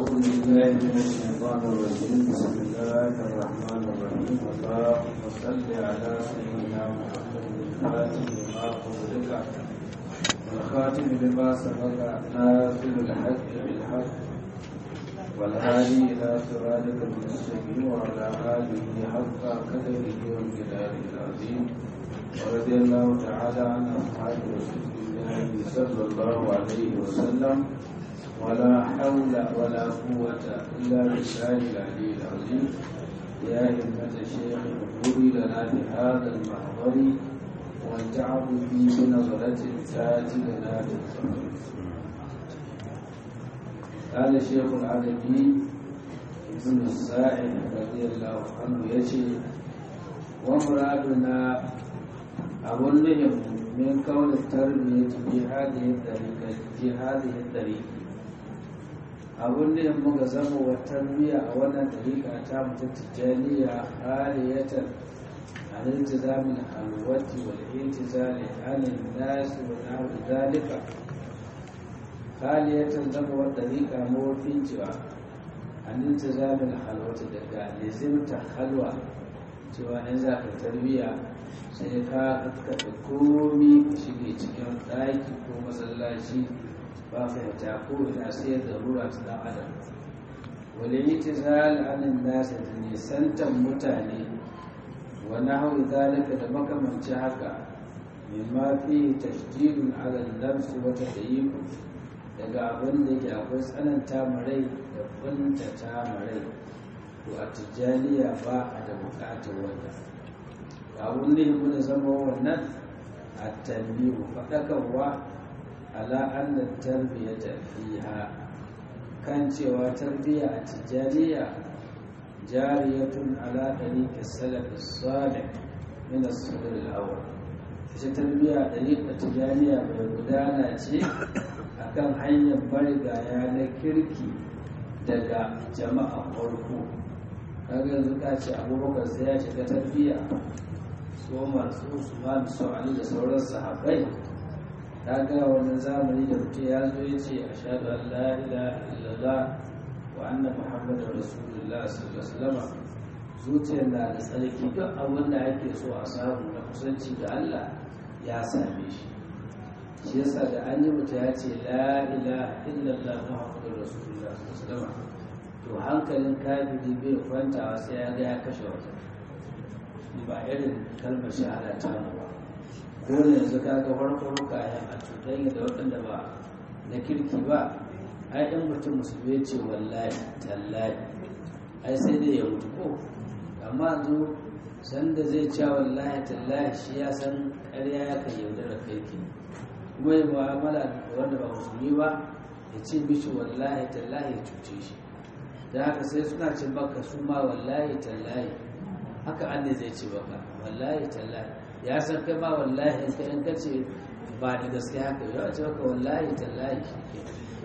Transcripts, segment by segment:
أعوذ بالله من الشيطان الرجيم بسم الله الرحمن الرحيم اللهم صل على سيدنا محمد الفاتح لما أغلق والخاتم لما سبق ناصر الحق بالحق والهادي إلى صراطك المستقيم وعلى آله حق قدره وامتداد العظيم ورضي الله تعالى عن أصحاب رسول الله صلى الله عليه وسلم ولا حول ولا قوة إلا بالله العلي العظيم يا همة الشيخ اغفري لنا بهذا المحضر وانتعب في بنظرة تاتي لنا بالصبر قال الشيخ العربي ابن السائل رضي الله عنه يشي ومرادنا أظنهم من كون التربية في هذه الطريقة في هذه الطريقة abun da muka zama wa tarbiyya a wannan dariƙa ta mutu tijjaniya haliyatar an iltizamin halwati wal intizali anin nasi wa nahwi zalika haliyatar zama wa dariƙa mawafin cewa an iltizamin halwati daga lizimta halwa cewa in za ka tarbiyya sai ka kaɗa komi ka shige cikin ɗaki ko masallaci ba fahimta ko ina sai da rura ta dan adam wale itizal anin nasa da nisantan mutane wa nahwi zalika da makamanci haka mimma fi tashdidun ala nafsi wa tadyiq daga abin da ke akwai tsananta marai da kuntata marai to a tijjaniya ba a da bukatar wannan abun da ya zama wannan a tambihu faɗakarwa ala annan tarbiyyata fiha kan cewa tarbiyya a tijjaniya jariyatun ala ɗariƙar salafi salih min as-sadr al-awwal ita tarbiyya ɗariƙar tijjaniya mai gudana ce akan hanyar marigaya na kirki daga jama'a farko kaga yanzu ka ce abubakar sai ya shiga tarbiyya su umar su usman su ali da sauran sahabbai ta ga wannan zamani da mutum ya zo ya ce a shaɗu an la'ila illallah wa anna muhammadu rasulullah sallallahu alaihi zuciyar na da tsarki duk abin da ake so a samu na kusanci da allah ya same shi shi yasa da an yi mutum ya ce la'ila illallah muhammadu rasulullah sallallahu alaihi to hankalin kafiri bai kwantawa sai ya ga ya kashe wata ba irin kalmar shahada ta mu ba dole yanzu ka ga farko rukayen a cutar da waɗanda ba na kirki ba ai ɗan mutum musulmi ce wallahi tallahi ai sai dai ya mutu ko amma zo sanda zai ce wallahi tallahi shi ya san ƙarya ya kan yaudara kai ke kuma yi mu'amala da wanda ba musulmi ba ya ce mishi wallahi tallahi ya cuce shi da haka sai suna ce maka su ma wallahi tallahi haka an ne zai ce maka wallahi tallahi ya san kai ma wallahi in ka in ka ce ba da gaske haka yau ce maka wallahi tallahi shi ke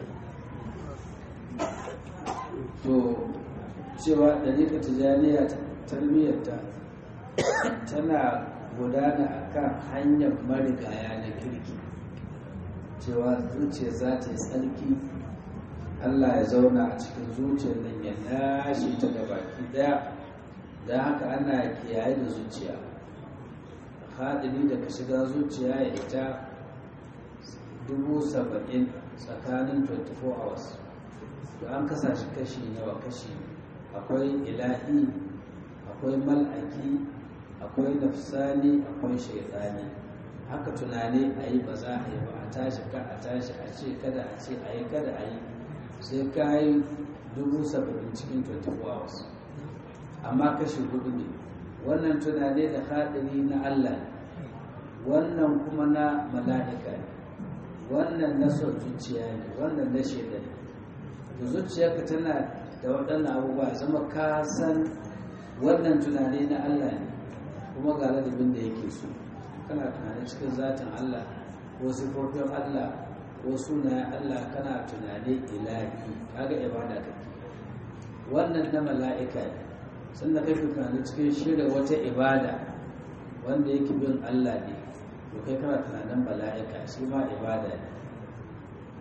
to cewa ɗariƙa tijaniya tarbiyyarta tana gudana a kan hanyar marigaya na kirki cewa zuciya za ta yi tsarki allah ya zauna a cikin zuciyar nan ya lashe ta da baki daya don haka ana kiyaye da zuciya haɗari da ka shiga zuciya ya ita dubu saba'in tsakanin 24 hours da an kasa shi kashi yawa kashi akwai ilahi akwai mal'aki akwai nafsani akwai shaitani haka tunani a yi ba za a yi ba a tashi ka a tashi a ce kada a ce a yi kada a yi sai ka yi dubu saba'in cikin 24 hours amma kashi hudu ne wannan tunani da haɗari na Allah wannan kuma na mala'ika ne wannan na son zuciya ne wannan na shaida ne da zuciyarka tana da waɗannan abubuwa zama ka san wannan tunani na Allah ne kuma ga ladabin da yake so kana tunani cikin zatin Allah ko sifofin Allah ko sunayen Allah kana tunani ilahi kaga ibada kake wannan na mala'ika ne sannan kai tunani cikin shirya wata ibada wanda yake bin Allah ne to kai kana tunanin mala'ika shi ma ibada ne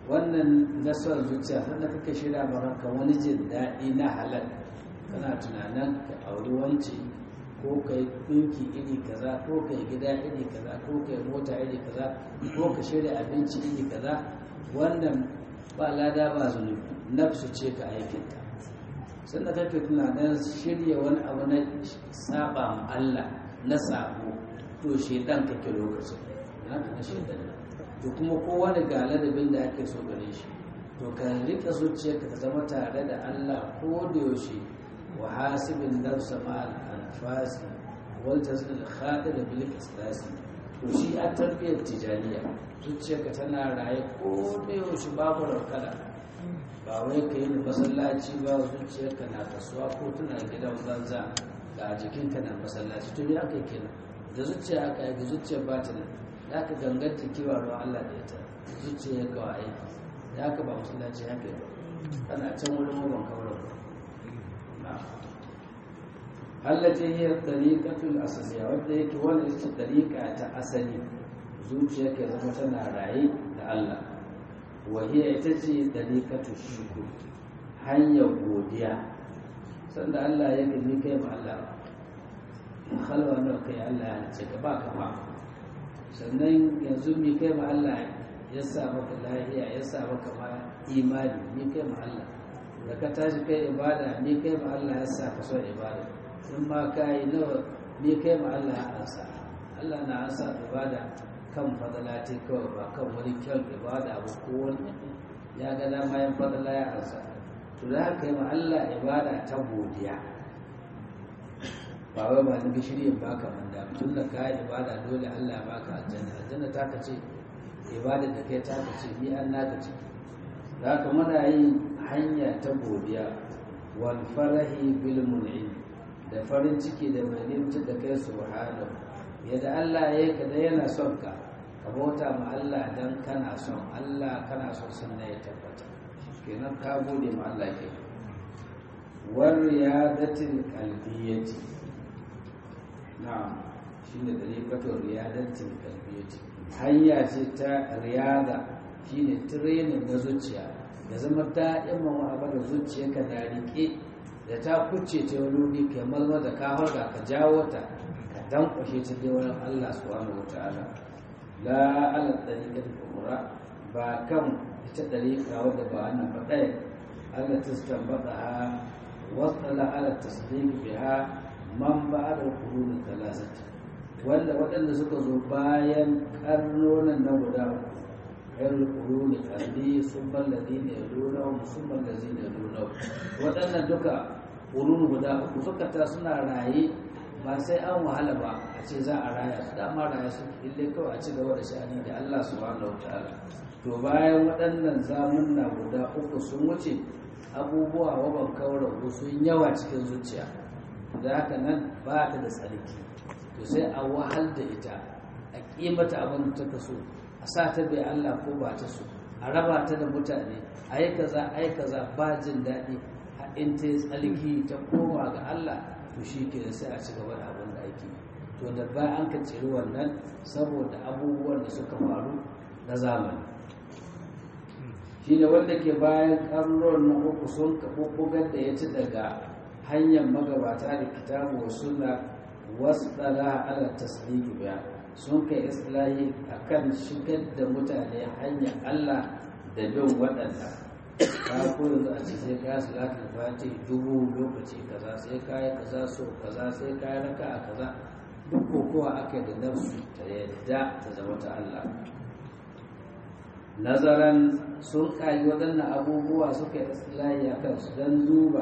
wannan nasarar zuciya sannan kake shirya maka wani jin daɗi na halal kana tunanin ka auri wance ko ka yi ɗinki iri kaza ko ka yi gida iri kaza ko ka yi mota iri kaza ko ka shirya abinci iri kaza wannan ba lada ba zunubi nafsu ce ka aikinta sannan kake tunanin shirya wani abu na saba ma Allah na sabo to shedan kake lokacin haka na shedan to kuma kowane ga ladabin da ake so gare shi to ka rika zuciyarka ta zama tare da Allah ko da yaushe wa hasibin nafsa ma al-anfasi wal tazil khatir bil islasi to shi a tarbiyyar tijaniya zuciyarka tana raye ko da yaushe babu raukada ba wai ka yi masallaci ba zuciyarka na kasuwa ko tana gidan banza ga jikinka na masallaci to ya kai kenan da zuciya aka yi da zuciyar ba ta nan da aka ganganta kewa ruwa Allah da ita zuciya ya kawo aiki da aka ba masallaci haka ba ana can wurin maban kawar ba na allati hiya tariqatul asasiya wanda yake wani ita tariqa ta asali zuciya ke zama tana raye da Allah wa hiya ita ce tariqatu shukr hanyar godiya sanda Allah ya gani kai ma Allah halwa nawa kai Allah ya ce ka ba ka ba sannan yanzu mi kai ma Allah ya sa maka lahiya ya sa maka ma imani mi kai ma Allah da ka tashi kai ibada mi kai ma Allah ya sa ka son ibada in ma ka yi nawa mi kai ma Allah ya ansa Allah na ansa ibada kan fadalati kawai ba kan wani kyan ibada ba ko wani ya ga dama yan fadala ya ansa to da haka yi ma Allah ibada ta godiya ba wai ba ni gishirin baka manda tun da ka ibada dole Allah baka aljanna aljanna ta kace ibada da kai ta kace ni an naka ce da haka muna yin hanya ta godiya wal farahi bil mun'im da farin ciki da mai nimta da kai subhanahu yadda Allah ya yi da yana son ka ka bauta ma Allah dan kana son Allah kana son sunna ya tabbata kenan ka gode ma Allah ke war riyadatil qalbiyyati na'am shine dariqatul riyadatil qalbiyyati hanya ce ta riyada shine training na zuciya da zama daɗin ma'amala da zuciyarka na rike da ta kuce ta wani wuri kai malma da ka harga ka jawo ta ka dankwashe ta dai wurin Allah subhanahu wataala la ala dariqatil umra ba kan ita dariqa wadda ba wannan ba ɗaya Allah ta stambata ha wasala ala tasdiq biha man ba'da qurun thalathati wanda waɗanda suka zo bayan karnonan na guda uku ayyul quruni qarni summa alladhina yalunahum summa alladhina yalunahum waɗannan duka qurun guda uku suka ta suna raye ba sai an wahala ba a ce za a raya su dama raya su ille kawai a ci gaba da sha'ani da Allah subhanahu wataala to bayan waɗannan zamunna guda uku sun wuce abubuwa waban kawar sun yawa cikin zuciya da haka nan ba ta da tsarki to sai a wahal da ita a kimata abin da ta kaso a sa ta bai Allah ko ba ta so a raba ta da mutane a yi kaza a yi kaza ba jin daɗi in ta yi tsarki ta koma ga Allah to shi ke da sai a ci gaba da abin da ake to da ba an ka ciri wannan saboda abubuwan da suka faru na zamani shi ne wanda ke bayan ƙarnon na uku sun bugar da ya ci daga hanyar magabata da kitabu wa suna wasu ɗala ala tasdiki biya sun kai islahi a kan shigar da mutane hanyar allah da bin waɗanda ka ko yanzu a ce sai ka salatul fati dubu lokaci kaza sai ka yi kaza so kaza sai ka yi raka a kaza duk kokowa aka da nafsu ta yadda ta zama ta allah nazaran sun kayi waɗannan abubuwa suka yi islahi a kansu don duba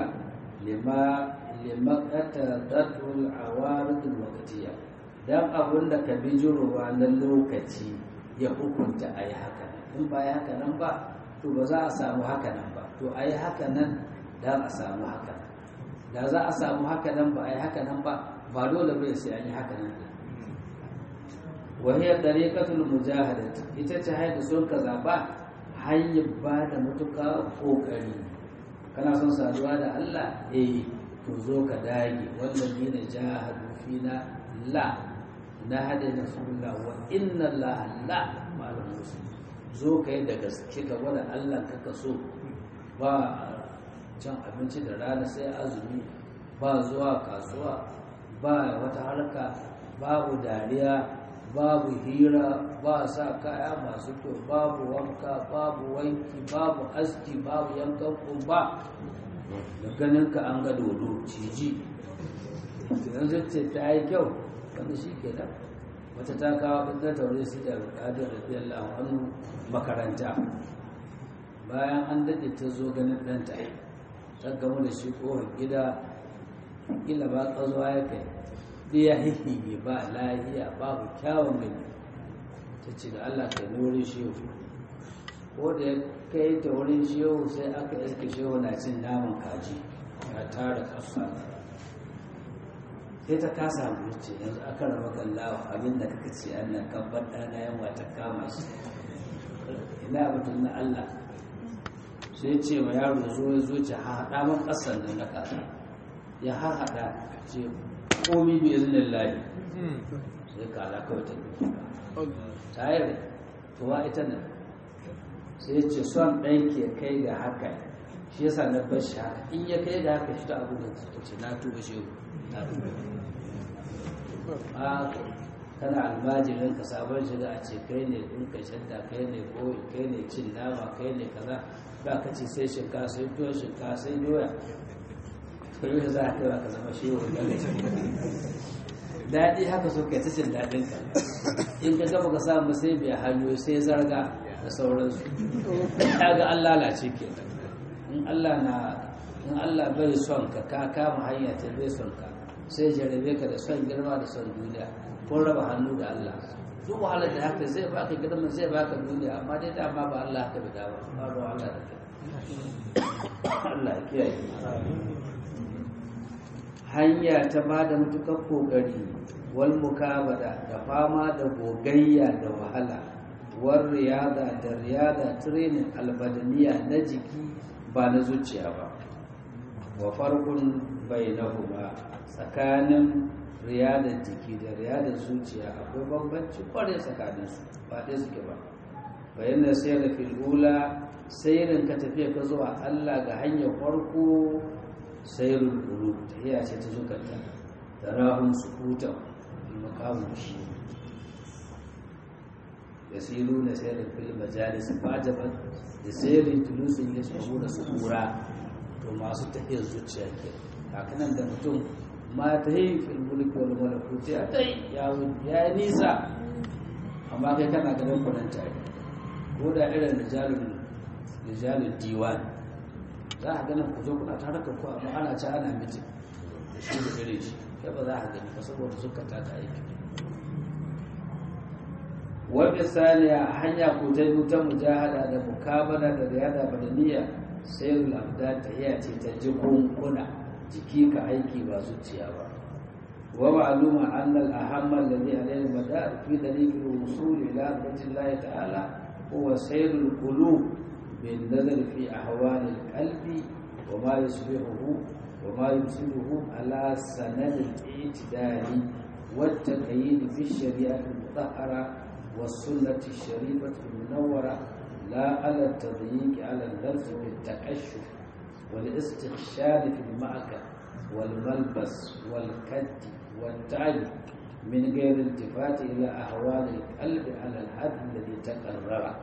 limakata datul awaridul wakatiya don abin da ka bijirowa na lokaci ya hukunta a yi haka in ba yi haka nan ba to ba za a samu haka nan ba to a yi haka nan don a samu haka nan da za a samu haka nan ba a yi haka nan ba ba dole bai sai an yi haka nan wahiyar dariƙatul mujahadat ita ce haida sun ka zaɓa hanyar ba da matuƙa ƙoƙari kana son saduwa da Allah eh to zo ka dage wannan ne na jahadu fina la na hada na sunna wa inna Allah la ma'al muslim zo ka yi da gaske ka gwada allah ka ka so ba cin abinci da rana sai azumi ba zuwa kasuwa ba wata harka babu dariya babu hira ba sa kaya masu kyau babu wanka babu wanki babu aski babu yankan kumba da ganin ka an ga dodo ciji yanzu ce ta yi kyau wanda shi ke nan wata ta kawo ɗin taure su da buƙatar radiyallahu anhu makaranta bayan an daɗe ta zo ganin ɗanta ta gamu da shi ƙofar gida kila ba ƙazuwa ya kai ɗaya hihihi ba lahiya babu kyawun gani ta ce da allah kai ni wurin shehu ko da ya kai ta wurin shehu sai aka iske shehu na cin naman kaji ya tara ƙasa sai ta kasa wuce yanzu aka raba kallawa abinda kaka ce annan kabbar ɗana yawa ta kama shi ina batun na allah sai ce wa yaro zo ya zo ce haɗa man ƙasar nan na kasa ya haɗa ce komi bi izinin lahi sai kala kawai ta ta yi tuwa ita nan sai ce son ɗan ke kai ga haka shi yasa na bar shi haka in ya kai ga haka shi ta abu da ta ce na tuba shi na tuba a kana almajirin ka sabon shiga a ce kai ne in ka shadda kai ne koyi kai ne cin nama kai ne kaza ba ka ce sai shinka sai tuwon shinka sai doya to yi za a kai ba ka zama shi wani daɗi haka so kai ta cin daɗin ka in ka gaba ka samu sai bai hanyo sai zarga da sauransu ya ga an lalace ke in Allah na in Allah bai son ka ka kama hanya ta bai son ka sai jarabe ka da son girma da son duniya ko raba hannu da Allah duk wahalar da haka zai baka girman zai baka duniya amma dai dama ba Allah haka bi dawa ba ruwa Allah da kai Allah ya kiyaye hanya ta ba da mutukar kokari wal mukabada da fama da gogayya da wahala war riyada da riyada training albadaniya na jiki ba na zuciya ba wa farkun bainahuma tsakanin riyadar jiki da riyadar zuciya akwai bambanci kwarai tsakanin su ba ɗaya suke ba bayan da sai da fil'ula sairin ka tafiya ka zuwa Allah ga hanyar farko sairul qulub tahiya ce ta zukata tarahum sukuta makamu shi yasiruna sayrin fil majalis fajaban da sayrin tulusin yasbu da sukura to masu tahiyar zuciya ke hakanan da mutum ma ta yi fil mulki wal malakuti a tai ya ya nisa amma kai kana ganin kunan tare ko da irin rijalul rijalul diwan za a ganin ku zo kuna tare da ku amma ana ci ana miji da shi da irin shi kai ba za a gani ba saboda zukata ta aiki wa misali a hanya ko ta yi ta mujahada da mukabala da riyada badaniya sayyidul abdan tahiya ce ta jikunkuna jiki ka aiki ba zuciya ba wa ma'luma anna al-ahamma alladhi alayhi madar fi daliq al-wusul ila Allah ta'ala huwa sayrul qulub bin nazar fi ahwal al-qalbi wa ma yusbihu wa ma yusibuhu ala sanad al-i'tidal wa at-taqyid fi ash-shari'ah al-mutahhara والسنة الشريفة المنورة لا على التضييق على اللفظ بالتكشف والاستخشاب في المعكة والملبس والكد والتعب من غير التفات إلى أهوال القلب على الحد الذي تقرر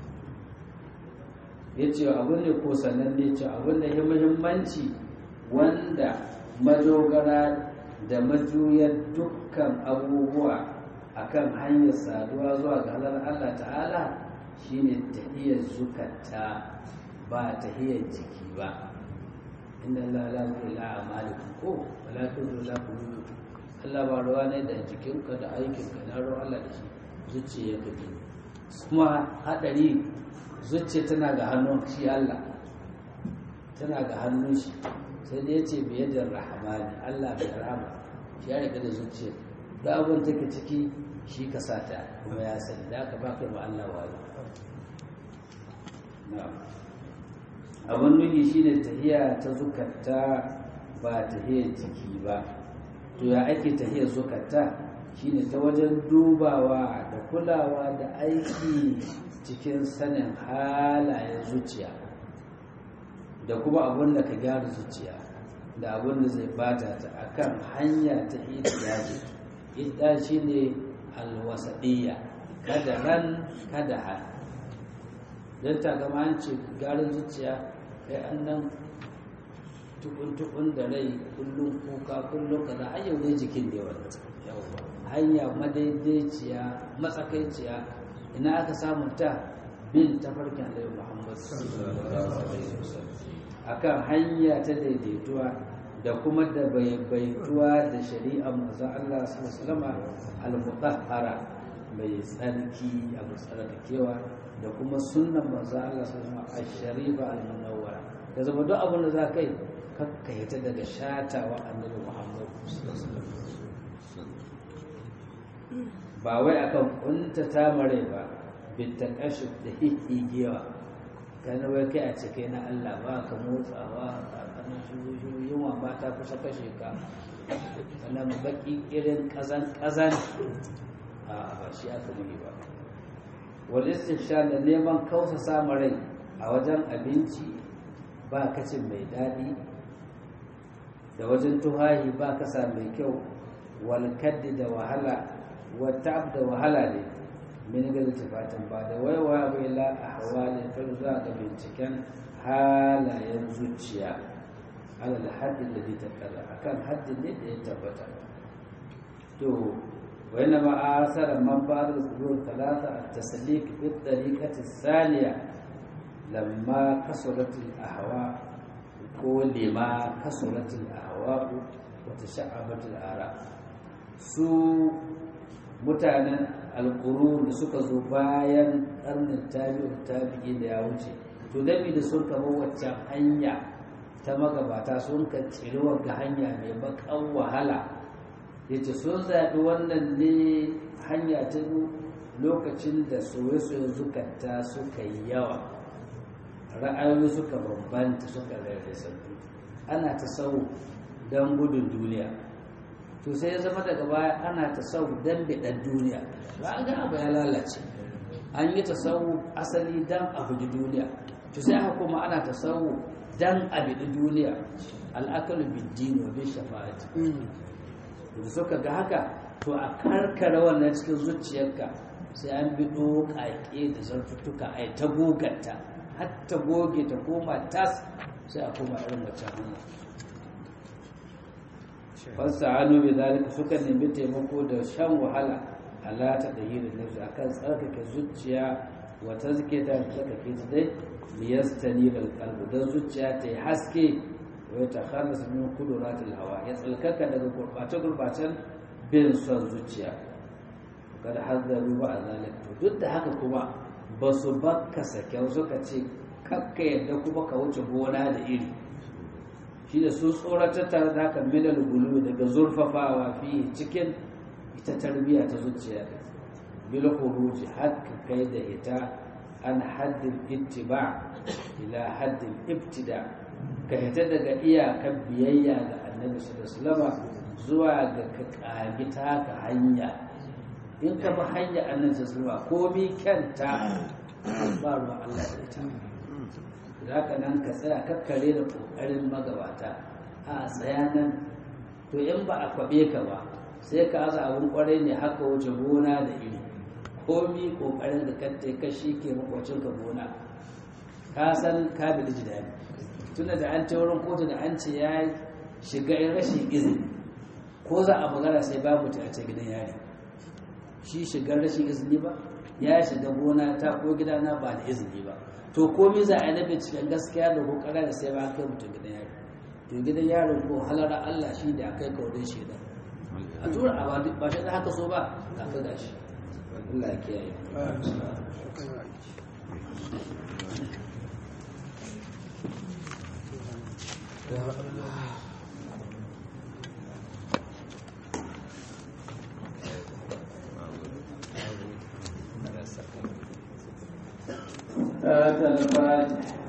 yace abin da ko sannan ne ce abin da ya muhimmanci wanda madogara da majuyar dukkan abubuwa akan hanyar saduwa zuwa ga halar Allah ta'ala shine tahiyar zukata ba tahiyar jiki ba inna Allah la yuhibbu a'malikum ko wala tuzu la qulubukum Allah ba ruwa ne da jikinka da aikinka na ruwa Allah da shi zuciya ka bi kuma hadari zuciya tana ga hannun shi Allah tana ga hannun shi sai dai yace bi yadda rahmani Allah bai rahama shi ya riga da zuciya da abin take ciki shi ka sata kuma ya sani da aka baka ma Allah wayo abin nuhi shi ne tahiya ta zukata ba tahiyar jiki ba to ya ake tahiyar zukata shine ta wajen dubawa da kulawa da aiki cikin sanin halayen zuciya da kuma abin da ka gyara zuciya da abin da zai bata ta akan hanya ta idiyaji ita shine alwasadiyya kada ran kada hal don ta gama an ce gyaran zuciya kai an nan tukun-tukun da rai kullum kuka kullum kaza har yau dai jikin da yawa hanya madaidaiciya matsakaiciya ina aka samu ta bin tafarkin alaihi muhammad akan hanya ta daidaituwa da kuma da baibaituwa da shari'a manzo Allah sallallahu alaihi al-mutahhara mai tsarki abu tsarkakewa da kuma sunnan manzo Allah sallallahu alaihi ash-sharifa al-munawwara da zama duk abin da za kai kakka hita daga shatawa annabi Muhammad ba wai akan kunta ta mare ba bitta kashi da hihigewa kana wai kai a cike na Allah ba ka motsawa a kanan shuru yunwa ba ta kusa kashe ka wannan baki irin kazan kazan a ba shi aka muni ba wal istifsha da neman kausa samu rai a wajen abinci ba kacin mai daɗi da wajen tuhahi ba kasa mai kyau wal kaddi da wahala wata da wahala ne min ga littafatan ba da waiwa bai la a hawa ne ta zuwa ga binciken halayen zuciya alal haddin da zai tattara akan haddin ne da ya tabbata to wani ma a asarar man ba da zuwa talata a tasalik fi tsarikatin saniya lamma kasuratul ahwa ko lima kasuratul ahwa wata sha'abatul ara su mutanen alƙuru da suka zo bayan ƙarnin tabi'u tabi'i da ya wuce to dami da sun kama waccan hanya ta magabata sun ka tsiri ga hanya mai bakan wahala yace sun zaɓi wannan ne hanya ta lokacin da soye-soye zukata suka yi yawa ra'ayoyi suka bambanta suka rarrasa ana ta sau don gudun duniya to sai ya zama daga baya ana ta sau don biɗan duniya ba an ga abu ya lalace an yi ta sau asali don a guji duniya to sai aka kuma ana ta sau don a biɗi duniya al'akalu biddini wa bin shafa'ati da suka ga haka to a karkara wannan cikin zuciyarka sai an bi ƙaƙe da zartuttuka a ta goganta har ta goge ta koma tas sai a koma irin wacce hanya fasta hannu bai zalika suka nemi taimako da shan wahala ala ta da hirin nafsu akan tsarkake zuciya wata zuke ta tsarkake ta dai liyastani da kalbu don zuciya ta yi haske wai ta kharasa min kuduratul hawa ya tsalkaka daga gurbace gurbacen bin son zuciya kada hazzaru ba a zalik to duk da haka kuma ba su bakka sakyau suka ce kakka yadda kuma ka wuce gona da iri shi da su tsoratar tare da haka minal gulu daga zurfafawa fi cikin ita tarbiyya ta zuciya bil khuruji hakka kai da ita an haddin ittiba ila haddin ibtida ka hita daga iyakar biyayya ga annabi sallallahu alaihi zuwa ga ka kagi taka hanya in ka bi hanya annabi sallallahu komi kyanta ba ruwan Allah da ita za ka nan ka tsaya kakkare da kokarin magabata a tsaya nan to in ba a kwabe ka ba sai ka aza abun kwarai ne haka wuce gona da iri komi kokarin da kanta ka shi ke makwacin ka gona ka san ka bi da jidani tunda da an wurin kotu da an ce ya shiga in rashin izini ko za a magana sai babu ta ce gidan yari shi shigar rashin izini ba ya shiga gona ta ko gidana ba da izini ba to komai za a yi na binciken gaskiya da kokara da sai ba kai mutum gidan yari to gidan yaron ko halara Allah shi da akai kaurin shaida a tura a ba shi da haka so ba ka ka gashi Allah ya kiyaye هذا الفاتح